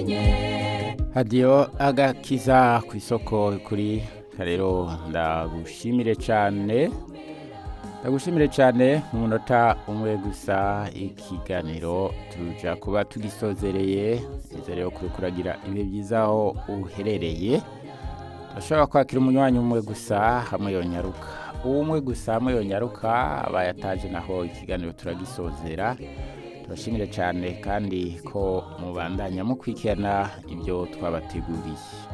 hadiyo agakiza ku isoko kuri rero ndagushimire cyane ndagushimire cyane mu munota umwe gusa ikiganiro tuja kuba tugisozereye nizere kuri kuragira ibihe byiza aho uherereye turashobora kwakira umunywanyi umwe gusa hamwe yonyaruka umwe gusa hamwe yonyaruka abaye ataje naho ikiganiro turagisozera turashimire cyane kandi ko mubandanya mukurikirana ibyo twabateguriye